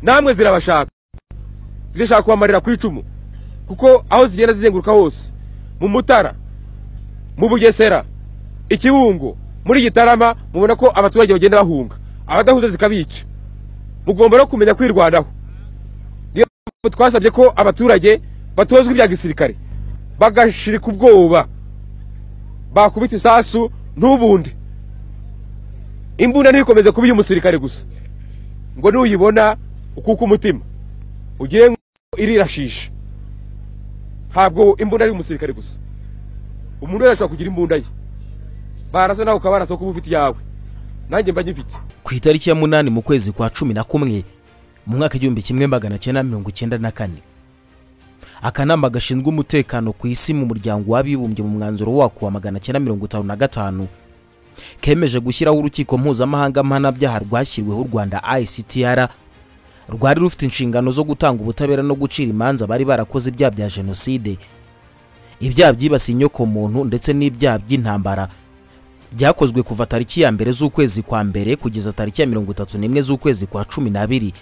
namwe zirabashaka zirashaka kubamarira ku icumu kuko aho zigenda zizenguruka hose mu mutara mu bugesera ikibungo muri gitarama mubona ko abaturage bagenda bahunga abadahuza zikabica mugomba no kumenya kwirwanaho niyo mpamvu twasabye ko abaturage batozwa ibya gisirikare bagashirika ubwoba bakubita isasu ntubunde imbunda ntibikomeze kuba iy'umusirikare gusa ngo nuyibona ukuka umutima ugire ngo irirashisha ntabwo imbunda ari umusirikare gusa umuntu wese ashobora kugira imbunda ye barasa nawe ukaba barasa kuba ufite iyawe nanjye mba nyifite ku itariki ya munani mu kwezi kwa cumi na kumwe mu mwaka igihumbi kimwe magana cyenda mirongo icyenda na kane akanama gashinzwe umutekano ku isi mu muryango w'abibumbye mu mwanzuro wako wa magana cyenda mirongo itanu na gatanu kemeje gushyiraho urukiko mpuzamahanga mpanabyaha rwashyiriweho u rwanda ictr rwari rufite inshingano zo gutanga ubutabera no gucira imanza bari barakoze ibyaha bya jenoside ibyaha byibasiye inyokomuntu ndetse n'ibyaha by'intambara byakozwe kuva tariki ya mbere z'ukwezi kwa mbere kugeza tariki ya mirongo itatu n'imwe z'ukwezi kwa cumi n'abiri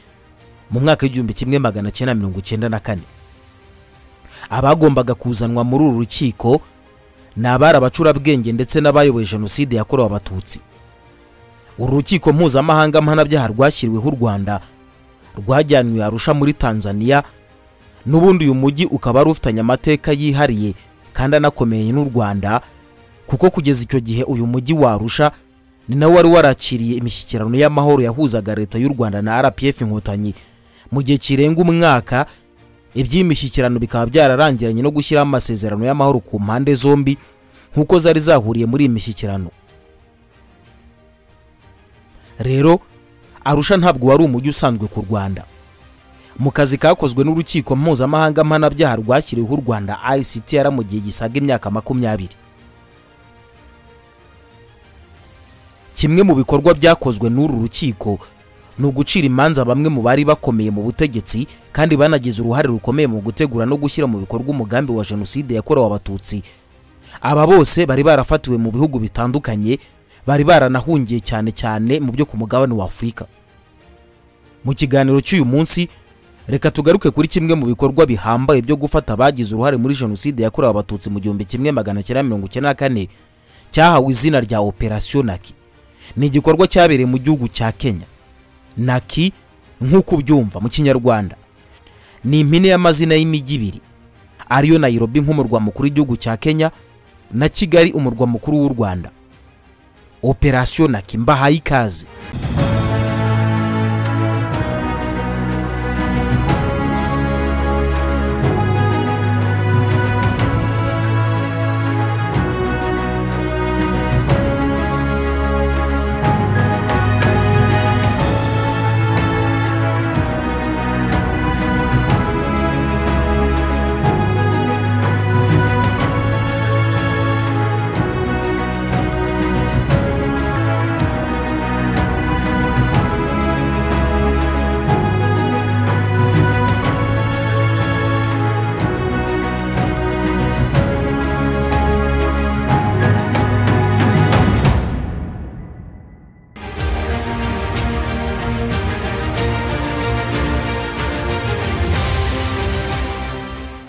mu mwaka w'igihumbi kimwe magana cyenda mirongo icyenda na kane abagombaga kuzanwa muri uru rukiko ni abari abacurabwenge ndetse n'abayoboye jenoside yakorewe abatutsi uru rukiko mpuzamahanga mpanabyaha rwashyiriweho u rwanda rwajyanywe arusha muri tanzania n'ubundi uyu mujyi ukaba wari ufitanye amateka yihariye kandi anakomeye n'u rwanda kuko kugeza icyo gihe uyu mujyi warusha ni nawe wari warakiriye imishyikirano y'amahoro yahuzaga leta y'u rwanda na rpf inkotanyi mu gihe kirenga umwaka iby'iyi mishyikirano bikaba byararangiranye no gushyiraho amasezerano y'amahoro ku mpande zombi nk'uko zari zahuriye muri iyi mishyikirano rero arusha ntabwo wari umujyi usanzwe ku rwanda mu kazi kakozwe n'urukiko mpuzamahanga mpanabyaha rwashyiriweho u rwanda ictr mu gihe gisaga imyaka makumyabiri kimwe mu bikorwa byakozwe n'uru rukiko ni ugucira imanza bamwe mu bari bakomeye mu butegetsi kandi banagize uruhare rukomeye mu gutegura no gushyira mu bikorwa umugambi wa jenoside yakorewe abatutsi aba bose bari barafatiwe mu bihugu bitandukanye bari baranahungiye cyane cyane mu byo ku mugabane wa afurika mu kiganiro cy'uyu munsi reka tugaruke kuri kimwe mu bikorwa bihambaye byo gufata abagize uruhare muri jenoside yakorewe abatutsi mu gihumbi kimwe magana cyenda mirongo icyenda na kane cyahawe izina rya operasiyo naki ni igikorwa cyabereye mu gihugu cya kenya naki nk'uko ubyumva mu kinyarwanda ni impine y'amazina y'imijyi ibiri ariyo nayirobi nk'umurwa mukuru w'igihugu cya kenya na kigali umurwa mukuru w'u rwanda operasiyo naki mbahaye ikaze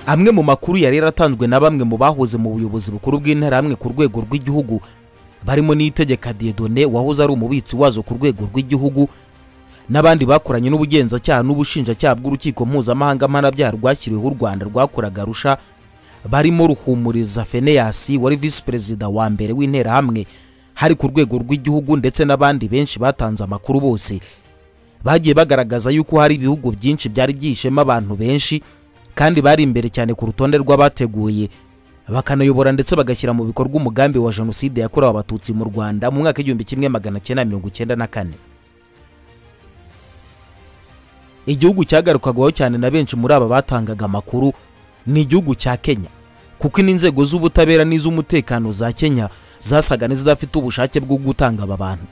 amwe mu makuru yari yaratanzwe na bamwe mu bahoze mu buyobozi bukuru bw'interahamwe ku rwego rw'igihugu barimo n'itegeka diedone wahoze ari umubitsi wazo ku rwego rw'igihugu n'abandi bakoranye n'ubugenzacyaha n'ubushinjacyaha bw'urukiko mpuzamahanga mpanabyaha rwashyiriweho u rwanda rwakoraga arusha barimo ruhumuriza feneyasi wari visi perezida wa mbere w'interahamwe hari ku rwego rw'igihugu ndetse n'abandi benshi batanze amakuru bose bagiye bagaragaza yuko hari ibihugu byinshi byari byihishemo abantu benshi kandi bari imbere cyane ku rutonde rw'abateguye bakanayobora ndetse bagashyira mu bikorwa umugambi wa jenoside yakorewe abatutsi mu rwanda mu mwaka w'igihumbi kimwe magana cyenda mirongo icyenda na kane igihugu cyagarukwagaho cyane na benshi muri aba batangaga amakuru ni igihugu cya kenya kuko n'inzego z'ubutabera n'iz'umutekano za kenya zasaga n'izidafite ubushake bwo gutanga aba bantu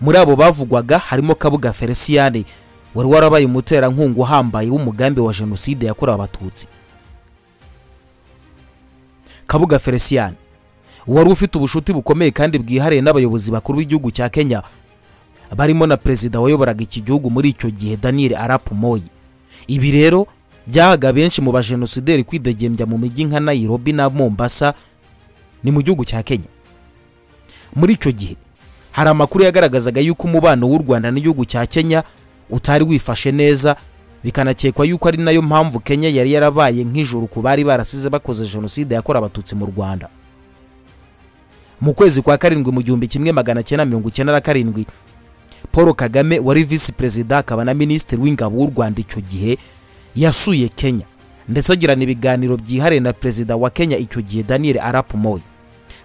muri abo bavugwaga harimo kabuga feliciyane wari warabaye umuterankunga uhambaye w'umugambi wa jenoside yakorewe abatutsi kabuga feliciyani wari ufite ubushuti bukomeye kandi bwihariye n'abayobozi bakuru b'igihugu cya kenya barimo na perezida wayoboraga iki gihugu muri icyo gihe daniel arap moyi ibi rero byahaga benshi mu bajenosideri kwidegembya mu mijyi nka nairobi na mombasa ni mu gihugu cya kenya muri icyo gihe hari amakuru yagaragazaga yuko umubano w'u rwanda n'igihugu cya kenya utari wifashe neza bikanakekwa yuko ari nayo mpamvu kenya yari yarabaye nk'ijuru ku bari barasize bakoze jenoside yakorewe abatutsi mu rwanda mu kwezi kwa karindwi mu gihumbi kimwe magana cyenda mirongo icyenda na karindwi paul kagame wari visi perezida akaba na minisitiri w'ingabo w'u rwanda icyo gihe yasuye kenya ndetse agirana ibiganiro byihariye na perezida wa kenya icyo gihe daniel arap moyi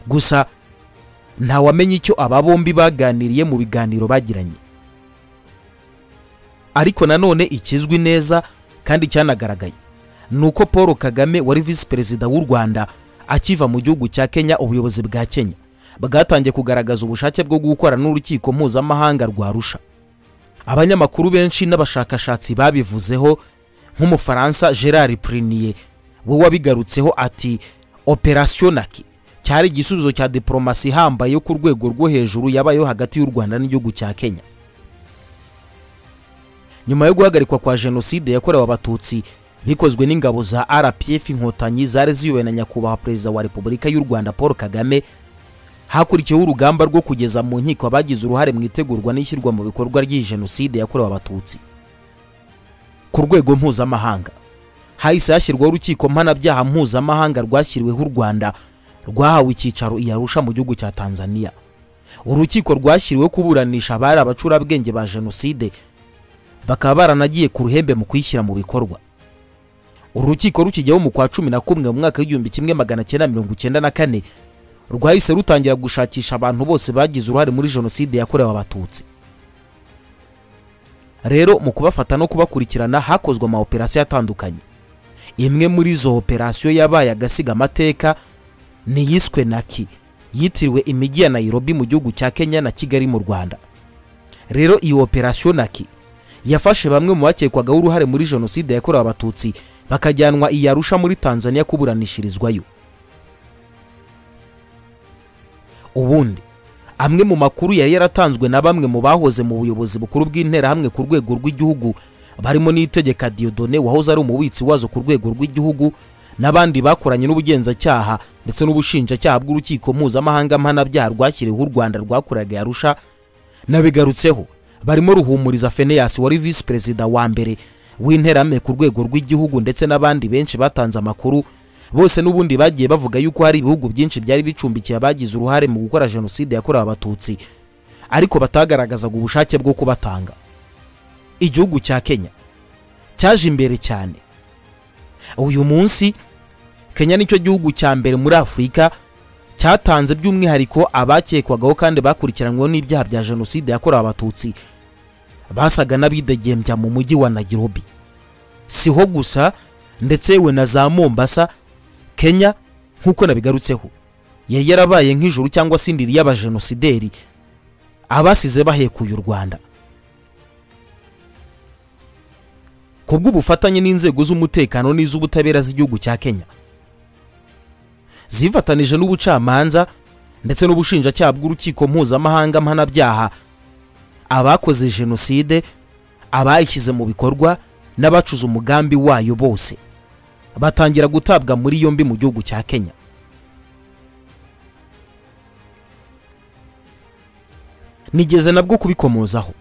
gusa ntawamenya icyo aba bombi baganiriye mu biganiro bagiranye ariko nanone ikizwi neza kandi cyanagaragaye ni uko paul kagame wari visi perezida w'u rwanda akiva mu gihugu cya kenya ubuyobozi bwa kenya bwatangiye kugaragaza ubushake bwo gukorana n'urukiko mpuzamahanga rwa rusha abanyamakuru benshi n'abashakashatsi babivuzeho nk'umufaransa gerard prinier we wabigarutseho ati operationaki cyari igisubizo cya diporomasi ihambaye yo ku rwego rwo hejuru yabayeho hagati y'u rwanda n'igihugu cya kenya nyuma yo guhagarikwa kwa jenoside yakorewe abatutsi bikozwe n'ingabo za rpf inkotanyi zari ziyobowe na nyakubahwa perezida wa repubulika y'u rwanda paul kagame hakurikiyeho urugamba rwo kugeza mu nkiko abagize uruhare mu itegurwa n'ishyirwa mu bikorwa ry'iyi jenoside yakorewe abatutsi ku rwego mpuzamahanga hahise hashyirwaho urukiko mpanabyaha mpuzamahanga rwashyiriweho u rwanda rwahawe icyicaro i arusha mu gihugu cya tanzania urukiko rwashyiriweho kuburanisha abari abacurabwenge ba jenoside bakaba baranagiye ku ruhembe mu kuyishyira mu bikorwa urukiko rukijyaho mu kwa cumi na kumwe mu mwaka w'igihumbi kimwe magana cyenda mirongo icyenda na kane rwahise rutangira gushakisha abantu bose bagize uruhare muri jenoside yakorewe abatutsi rero mu kubafata no kubakurikirana hakozwe amaoperasiyo atandukanye imwe muri izo operasiyo yabaye agasiga amateka ni iyiswe naki yitiriwe imijyi ya nairobi mu gihugu cya kenya na kigali mu rwanda rero iyo operasiyo naki yafashe bamwe mu bakekwagaho uruhare muri jenoside yakorewe abatutsi bakajyanwa i arusha muri tanzania kuburanishirizwayo ubundi amwe mu makuru yari yaratanzwe na bamwe mu bahoze mu buyobozi bukuru bw'interahamwe ku rwego rw'igihugu barimo n'itegeka diodone wahoze ari umubitsi wazo ku rwego rw'igihugu n'abandi bakoranye n'ubugenzacyaha ndetse n'ubushinjacyaha bw'urukiko mpuzamahanga mpanabyaha rwashyiriweho u rwanda rwakoraga i arusha nabigarutseho barimo ruhumuriza feneyasi wari visi perezida wa mbere w'interahamwe ku rwego rw'igihugu ndetse n'abandi benshi batanze amakuru bose n'ubundi bagiye bavuga yuko hari ibihugu byinshi byari bicumbikiye abagize uruhare mu gukora jenoside yakorewe abatutsi ariko batagaragazaga ubushake bwo kubatanga igihugu cya kenya cyaje imbere cyane uyu munsi kenya nicyo gihugu cya mbere muri afurika cyatanze by'umwihariko abakekwagaho kandi bakurikiranyweho n'ibyaha bya jenoside yakorewe abatutsi basaga n'abidegembya mu mujyi wa nagirobi siho gusa ndetse yewe na za mombasa kenya nk'uko nabigarutseho yari yarabaye nk'ijuru cyangwa se indiri y'abajenosideri abasize bahekuye u rwanda ku bw'ubufatanye n'inzego z'umutekano n'iz'ubutabera z'igihugu cya kenya zifatanije n'ubucamanza ndetse n'ubushinjacyaha bw'urukiko mpuzamahanga mpanabyaha abakoze jenoside abayishyize mu bikorwa n'abacuze umugambi wayo bose batangira gutabwa muri yombi mu gihugu cya kenya nigeze nabwo kubikomozaho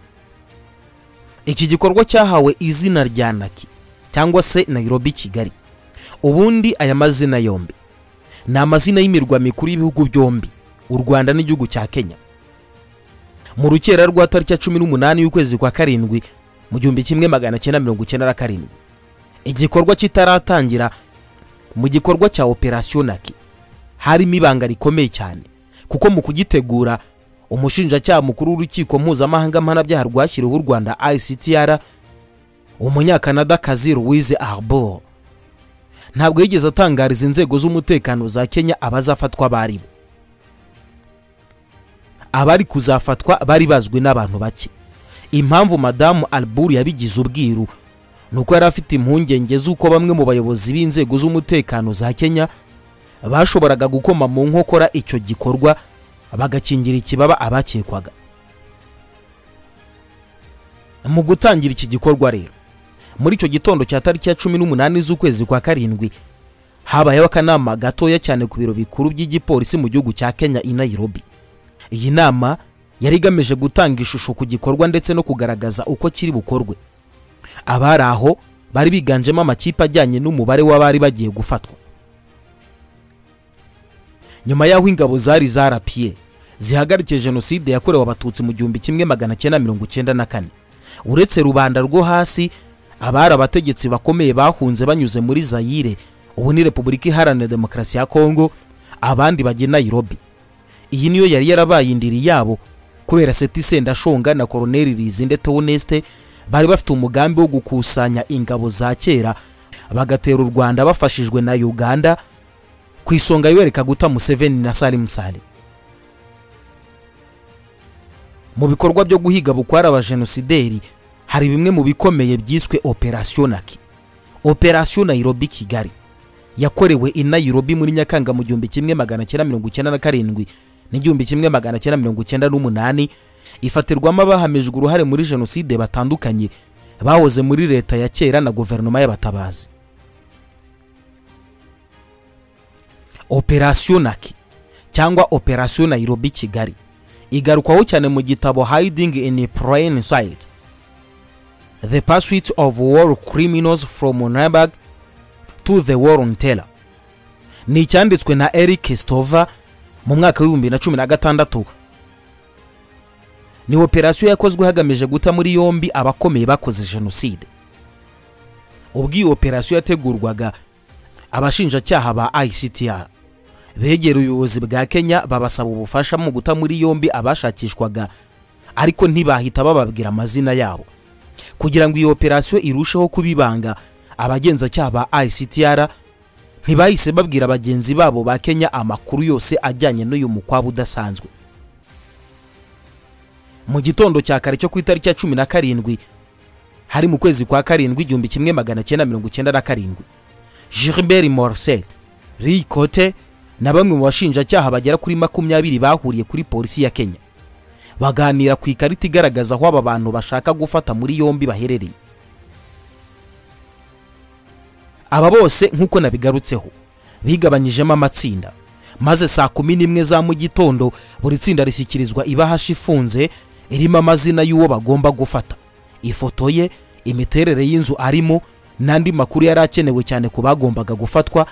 iki gikorwa cyahawe izina rya naki cyangwa se nairobi kigali ubundi aya mazina yombi ni amazina y'imirwa mikuru y'ibihugu byombi u rwanda n'igihugu cya kenya mu rukera rwa tariki ya cumi n'umunani y'ukwezi kwa karindwi mu gihumbi kimwe magana cyenda mirongo icyenda na karindwi igikorwa kitaratangira mu gikorwa cya operasiyo naki harimo ibanga rikomeye cyane kuko mu kugitegura umushinjacyaha mukuru w'urukiko mpuzamahanga mpanabyaha rwashyiriweho u rwanda ictr umunyakanadakazi louise arbor ntabwo yigeze atangariza inzego z'umutekano za kenya abazafatwa bari bo abari kuzafatwa bari bazwi n'abantu bake impamvu madamu albur yabigize ubwiru ni uko yari afite impungenge z'uko bamwe mu bayobozi b'inzego z'umutekano za kenya bashoboraga gukoma mu nkokora icyo gikorwa bagakingira ikibaba abakekwaga mu gutangira iki gikorwa rero muri icyo gitondo cya tariki ya cumi n'umunani z'ukwezi kwa karindwi habayeho akanama gatoya cyane ku biro bikuru by'igipolisi mu gihugu cya kenya i nairobi iyi nama yari igamije gutanga ishusho ku gikorwa ndetse no kugaragaza uko kiri bukorwe abari aho bari biganjemo amakipe ajyanye n'umubare w'abari bagiye gufatwa nyuma y'aho ingabo zari zarapiye zihagarikiye jenoside yakorewe abatutsi mu gihumbi kimwe magana cyenda mirongo icyenda na kane uretse rubanda rwo hasi abari abategetsi bakomeye bahunze banyuze muri zayire ubu ni repubulika iharanira demokarasi ya kongo abandi bajya i nairobi iyi niyo yari yarabaye indiri yabo kubera seti sendashonga na koroneri rizinde teoneste bari bafite umugambi wo gukusanya ingabo za kera bagatera u rwanda bafashijwe na uganda ku isonga yereka guta museveni na salim sale mu bikorwa byo guhiga bukwari abajenosideri hari bimwe mu bikomeye byiswe operasiyo naki operasiyo nayirobi kigali yakorewe i nayirobi muri nyakanga mu gihumbi kimwe magana cyenda mirongo icyenda na karindwi n'igihumbi kimwe magana cyenda mirongo icyenda n'umunani ifatirwamo abahamijwe uruhare muri jenoside batandukanye bahoze muri leta ya kera na guverinoma y'abatabazi operasiyo naki cyangwa operasiyo nayirobi kigali igarukwaho cyane mu gitabo hiding in plain sight the pursuit of war criminals from nuremberg to the war on terror ni icyanditswe na eric stova mu mwaka w'ibihumbi na cumi na gatandatu ni operasiyo yakozwe hagamije guta muri yombi abakomeye bakoze jenoside ubwo iyi operasiyo yategurwaga abashinjacyaha ba ictr begera ubuyobozi bwa kenya babasaba ubufasha mu guta muri yombi abashakishwaga ariko ntibahita bababwira amazina yabo kugira ngo iyi operasiyo irusheho kuba ibanga abagenzacyaha ba ictr ntibahise babwira bagenzi babo ba kenya amakuru yose ajyanye n'uyu mukwabo udasanzwe mu gitondo cya kare cyo ku itariki ya cumi na karindwi hari mu kwezi kwa karindwi igihumbi kimwe magana cyenda mirongo icyenda na karindwi gilbert morset ricote na bamwe mu bashinjacyaha bagera kuri makumyabiri bahuriye kuri polisi ya kenya baganira ku ikarita igaragaza aho aba bantu bashaka gufata muri yombi baherereye aba bose nk'uko nabigarutseho bigabanyijemo amatsinda maze saa kumi n'imwe za mu gitondo buri tsinda rishyikirizwa ibahashi ifunze irimo amazina y'uwo bagomba gufata ifoto ye imiterere y'inzu arimo n'andi makuru yari akenewe cyane ku bagombaga gufatwa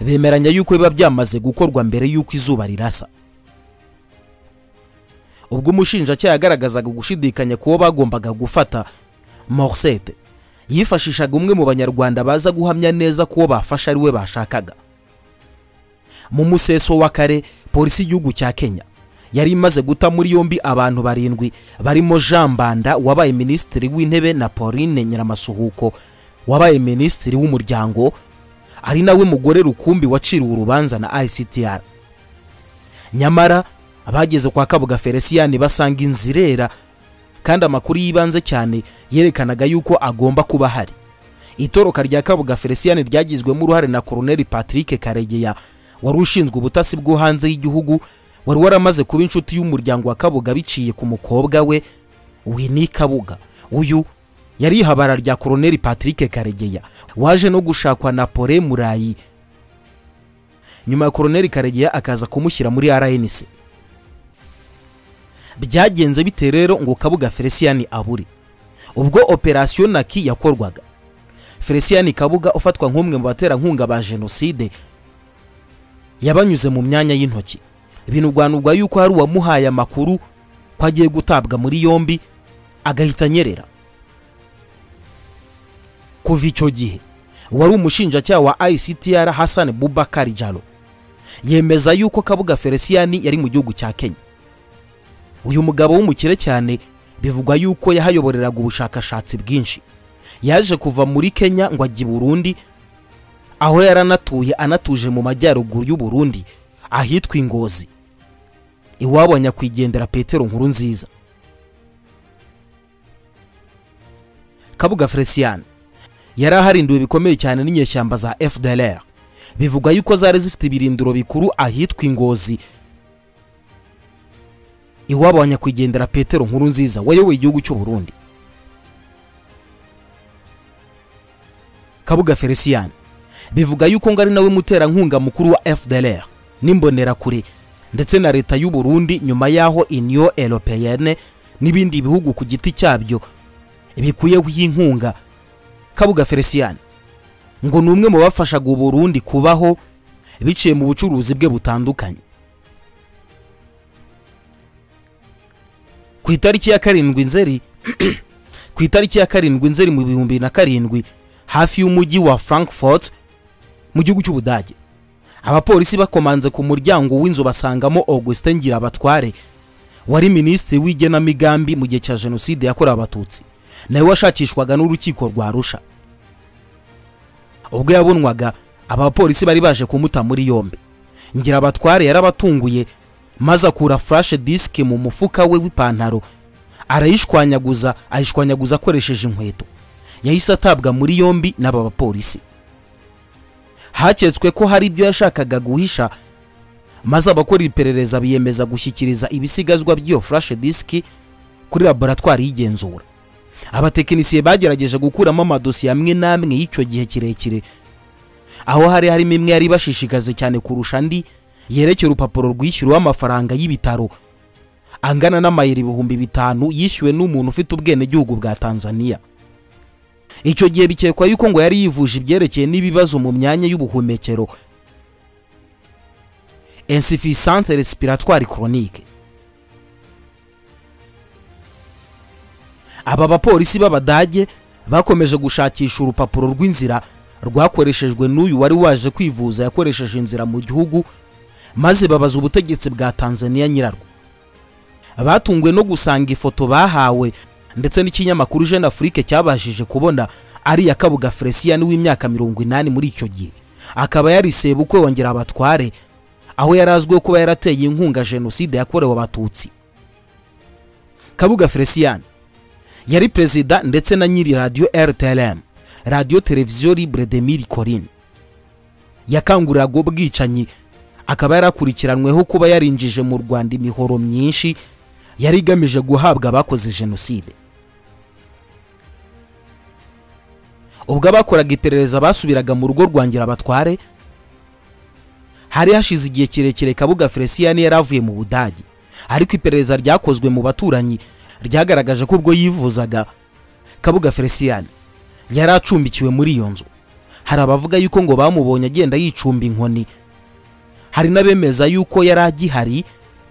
bemeranya y'uko biba byamaze gukorwa mbere y'uko izuba rirasa ubwo umushinjacyaha yagaragazaga gushidikanya ku wo bagombaga gufata morsete yifashishaga umwe mu banyarwanda baza guhamya neza ku wo bafashe ari we bashakaga mu museso wa kare polisi y'igihugu cya kenya yari imaze guta muri yombi abantu barindwi barimo jean mbanda wabaye minisitiri w'intebe na pauline nyiramasuhuko wabaye minisitiri w'umuryango ari nawe mugore rukumbi waciriwe urubanza na ictr nyamara abageze kwa kabuga feliciyani basanga inzu irera kandi amakuru y'ibanze cyane yerekanaga yuko agomba kuba ahari itoroka rya kabuga feliciyani ryagizwemo uruhare na koroneri patrick karegeya wari ushinzwe ubutasi bwo hanze y'igihugu wari waramaze kuba inshuti y'umuryango wa kabuga biciye ku mukobwa we wini kabuga uyu yari ihabara rya koroneri patrick karegeya waje no gushakwa na pole murayi nyuma ya koroneri karegeya akaza kumushyira muri rnc byagenze bite rero ngo kabuga feliciyani abure ubwo operasiyo naki yakorwaga feliciyani kabuga ufatwa nk'umwe mu baterankunga ba jenoside yabanyuze mu myanya y'intoki binugwanurwa yuko hari uwamuhaye amakuru ko agiye gutabwa muri yombi agahita anyerera kuva icyo gihe wari umushinjacyaha wa ictr hassan bubakari jalo yemeza yuko kabuga feliciyani yari mu gihugu cya kenya uyu mugabo w'umukire cyane bivugwa yuko yahayoboreraga ubushakashatsi bwinshi yaje kuva muri kenya ngo ajye i burundi aho yaranatuye anatuje mu majyaruguru y'u Burundi ahitwa ingozi iwabo nyakwigendera petero nkuru nziza kabuga feliciyani yari aharindiwe bikomeye cyane n'inyeshyamba za fdlr bivugwa yuko zari zifite ibirindiro bikuru ahitwa ingozi iwabo nyakwigendera petero nkuru nziza wayoboye igihugu cy'u Burundi kabuga felicien bivuga yuko ngo ari nawe muterankunga mukuru wa fdr n'imbonerakure ndetse na leta y'u burundi nyuma y'aho union européenne n'ibindi bihugu ku giti cyabyo bikuyeho inkunga kabuga felicien ngo ni umwe mu bafashaga u burundi kubaho biciye mu bucuruzi bwe butandukanye ku itariki ya karindwi nzeri ku itariki ya karindwi nzeri mu bihumbi na karindwi hafi y'umujyi wa frankfurt mu gihugu cy'ubudage abapolisi bakomanze ku muryango w'inzu basangamo augustin ngirabatware wari minisitiri w'igenamigambi mu gihe cya jenoside yakorewe abatutsi nawe washakishwaga n'urukiko rwa rusha ubwo yabonwaga abapolisi bari baje kumuta muri yombi ngirabatware yarabatunguye maze akura furashe disike mu mufuka we w'ipantaro arayishwanyaguza ayishwanyaguza akoresheje inkweto yahise atabwa muri yombi n'aba bapolisi haketswe ko hari ibyo yashakaga guhisha maze abakora iperereza biyemeza gushyikiriza ibisigazwa by'iyo furashe disiki kuri laboratwari y'igenzura abatekinisiye bagerageje gukuramo amadosiye amwe n'amwe y'icyo gihe kirekire aho hari harimo imwe yari ibashishikaze cyane kurusha andi yerekeye urupapuro rwishyuriweho amafaranga y'ibitaro angana n'amayero ibihumbi bitanu yishyuwe n'umuntu ufite ubwenegihugu bwa tanzania icyo gihe bikekwa yuko ngo yari yivuje ibyerekeye n'ibibazo mu myanya y'ubuhumekero insuffisance respiratoire chronique aba bapolisi b'abadage bakomeje gushakisha urupapuro rw'inzira rwakoreshejwe n'uyu wari waje kwivuza yakoresheje inzira mu gihugu maze babaza ubutegetsi bwa tanzania nyirarwo batungwe no gusanga ifoto bahawe ndetse n'ikinyamakuru jeune afrique cyabashije kubona ari iya kabuga felicien w'imyaka mirongo inani muri icyo gihe akaba yariseye bukwe wongera abatware aho yari azwiho kuba yarateye inkunga jenoside yakorewe abatutsi kabuga felicien yari perezida ndetse na nyiri radiyo rtlm radiyo televiziyo libre de mille corinne yakanguriraga ubwicanyi akaba yarakurikiranweho kuba yarinjije mu rwanda imihoro myinshi yari igamije guhabwa abakoze jenoside ubwo abakoraga iperereza basubiraga mu rugo rwangira abatware hari hashize igihe kirekire kabuga felicien yari avuye mu budage ariko iperereza ryakozwe mu baturanyi ryagaragaje ko ubwo yivuzaga kabuga felicien yari acumbikiwe muri iyo nzu hari abavuga yuko ngo bamubonye agenda yicumba inkoni hari n'abemeza yuko yari agihari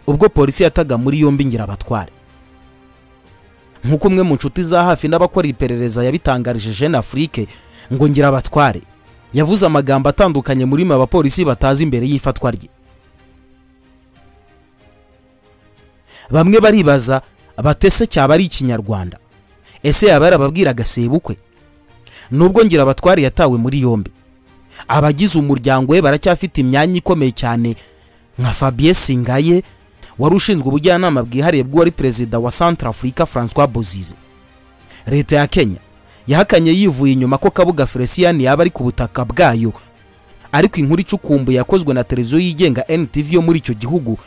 ubwo polisi yataga muri yombi ngirabatware nk'uko umwe mu nshuti za hafi n'abakora iperereza yabitangarije jeune afrique ngo ngirabatware yavuze amagambo atandukanye muri mwe abapolisi batazi imbere y'ifatwa rye bamwe baribaza batese cyaba ari ikinyarwanda ese yaba yarababwiraga sebukwe nubwo ngirabatware yatawe muri yombi abagize umuryango we baracyafite imyanya ikomeye cyane nka fabien singaye wari ushinzwe ubujyanama bwihariye bw'uwari perezida wa centre africa francois bozize leta ya kenya yahakanye yivuye inyuma ko kabuga felicien yaba ari ku butaka bwayo ariko inkuru icukumbuye yakozwe na televiziyo yigenga ntv yo muri icyo gihugu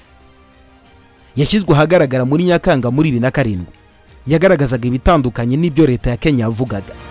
yashyizwe ahagaragara muri nyakanga muri bibiri na karindwi yagaragazaga ibitandukanye n'ibyo leta ya kenya yavugaga